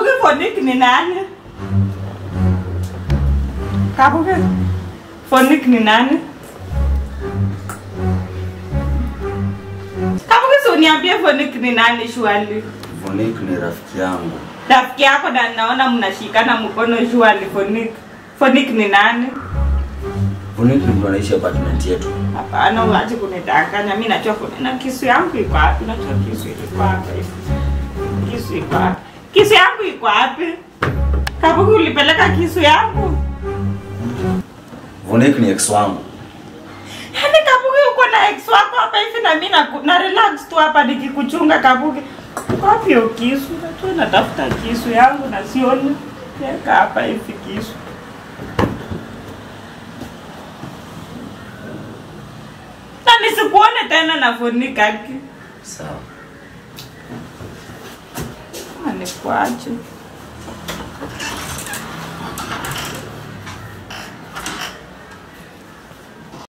Kabuki Fonik ni nani? Kabuki Fonik ni nani? Kabuki si uniambie Fonik ni nani shwali? Vonik ni rafiki yangu. Rafiki yako na naona mnashikana mkono shwali Fonik. Fonik ni nani? Vonik ni mtu anaishi apartment yetu. Hapana, uache kunidanganya. Mimi najua kuna kisu yangu iko wapi? Najua kisu iko hapa hivi. Kisu iko wapi? Kisu yangu iko wapi? Kabuki ulipeleka kisu yangu? Vonik ni ex wangu. Yaani Kabuki uko na ex wako hapa hivi na mimi na, na relax tu hapa nikikuchunga Kabuki. Wapi hiyo kisu? Najua natafuta kisu yangu na sioni. Weka hapa hivi kisu. Na nisikuone tena na fonika ki. Sawa. Anikuache.